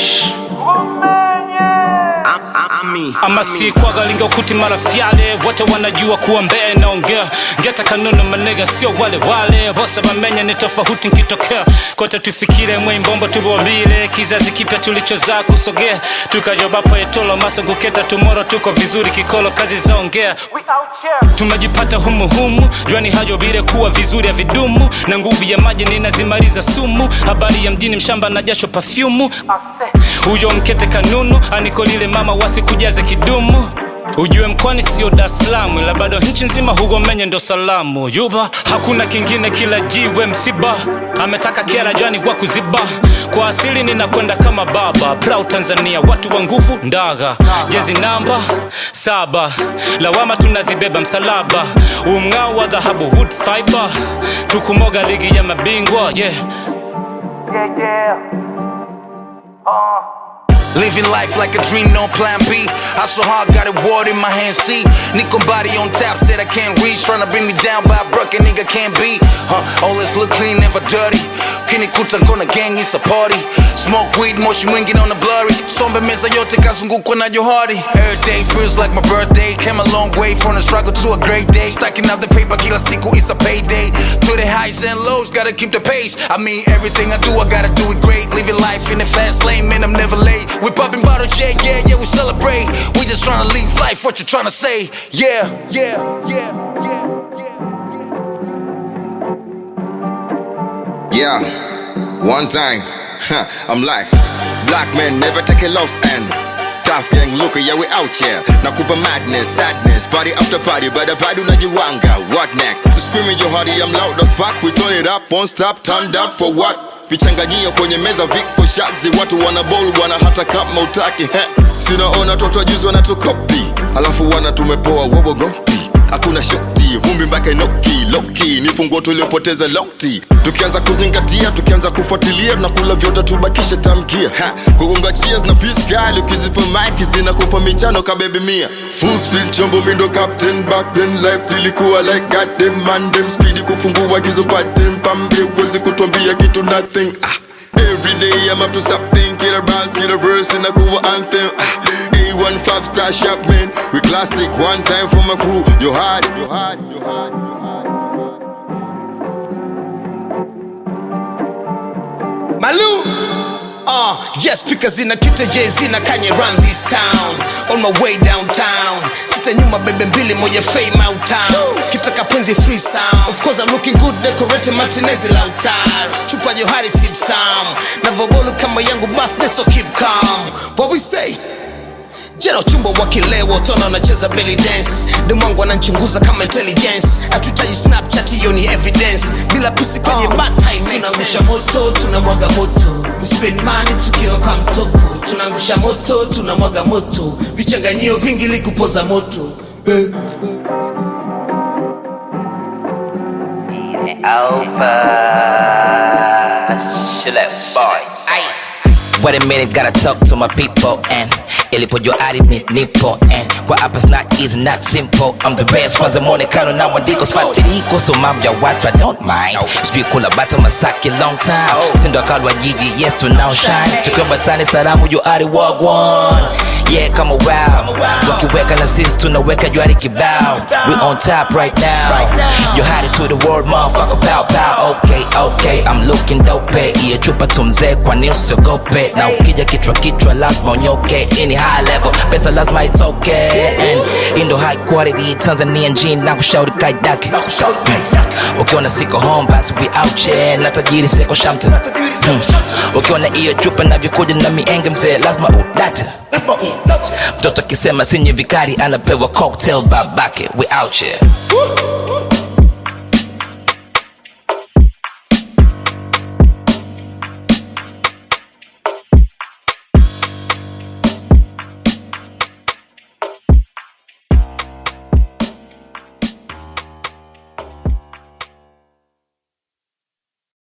Shh. ama si kwagalinga ukuti mara fyale wote wanajua kuwa mbee naongea ngeta kanunu manega sio wale wale bose bamenya ni tofauti nkitokea kote tufikire mwimbombo tubomile kizazi kipya tulichozaa kusogea tukajobapo etolo masogoketa tumoro tuko vizuri kikolo kazi zaongea tumejipata humuhumu jwani hajobile kuwa vizuri ya vidumu na nguvu ya maji ninazimaliza sumu habari ya mjini mshamba na jasho pafyumu huyo mkete kanunu anikolile mama wasikujaze kidumu ujue mkwani sio Dar es Salaam ila bado nchi nzima hugomenye ndo salamu yuba hakuna kingine kila jiwe msiba ametaka kera jani wa kuziba kwa asili ninakwenda kama baba proud Tanzania watu wa nguvu ndaga jezi namba saba lawama tunazibeba msalaba umng'ao wa dhahabu wood fiber tukumoga ligi ya mabingwa yeah Living life like a dream, no plan B. I so hard, got a word in my hand, see. Nico body on tap, said I can't reach. Tryna bring me down, but I broke a nigga can't be. Huh, always look clean, never dirty. Kinikuta kona gang, it's a party. Smoke weed, motion winging on the blurry. Sombe meza yote kazungukwa na johari. Every day feels like my birthday. Came a long way from the struggle to a great day. Stacking up the paper, kila siku, it's a payday. To the highs and lows, gotta keep the pace. I mean, everything I do, I gotta do it great. Living life in the fast lane, man, I'm never late. We popping bottles, yeah, yeah, yeah, we celebrate. We just tryna live life, what you tryna say? Yeah, yeah, yeah, yeah, yeah. Yeah, one time, huh, I'm like, black men never take a loss and tough gang look, yeah we out here. Nakupa madness, sadness, party after party, but the party unajiwanga. What next? Screaming your hardy, I'm loud as fuck. We turn it up, won't stop, turned up for what? vichanganyio kwenye meza viko shazi watu wana bol bwana hata kama utaki he. sinaona toto juzi wanatukopi alafu wana tumepoa wowogopi hakuna shoti vumbi mpaka inoki loki ni funguo tuliopoteza lokti tukianza kuzingatia tukianza kufuatilia tunakula vyote tubakishe tamkia ha, kugonga cheers na peace kali ukizipa mike zinakupa michano kabebi mia full speed chombo mindo captain back then life lilikuwa like goddamn man them speedy kufungua gizo pattern pambe uwezi kutuambia kitu nothing ah. Every day I'm up to something, get a bars, get a verse in a cool anthem. Ah, A1 five star shop man, we classic one time for my crew. You hard, you hard, you hard, you hard. Malu. Uh, yes, speakers in a kita Jay-Z na Kanye run this town On my way downtown Sita nyuma bebe mbili moja fame out town Kitaka penzi three sound Of course I'm looking good decorated Martinez Lautaro Chupa Johari sip some Navobolu kama yangu birthday so keep calm What we say? jera uchumba wa kileo tona wanacheza belly dance demwangu ananchunguza kama intelligence hatuhitaji snapchat hiyo ni evidence bila pisi kwenye tunangusha moto tunamwaga moto We spend money tukiwa kwa mtoko tunangusha moto tunamwaga moto vichanganyio vingi likupoza moto eh. Alpha Shillep boy. Aye. Wait a minute, gotta talk to my people and ilipojua arimi nipo and kwa hapa it's not easy not simple I'm the best kwanza mwonekano na mwandiko sfatiriko so mambo ya watu I don't mind sijui kula bata masaki long time sindo akalwa jiji yes tunao shine tukiwa batani salamu juari wagwan yeah kama wow wakiweka na sisi tunaweka juari kibao we on top right now you hide it to the world motherfucker pow pow okay okay I'm looking dope iye chupa tumzee kwani usiogope na ukija kichwa kichwa lazima unyoke ini high level pesa lazima itoke and indo high quality Tanzanian jean na kushauri kaidake ukiona siko home basi we out here na tajiri seko shamta hmm. ukiona iyo chupa navyokuja na mienge mzee lazima udate mtoto akisema sinye vikari anapewa cocktail babake we out here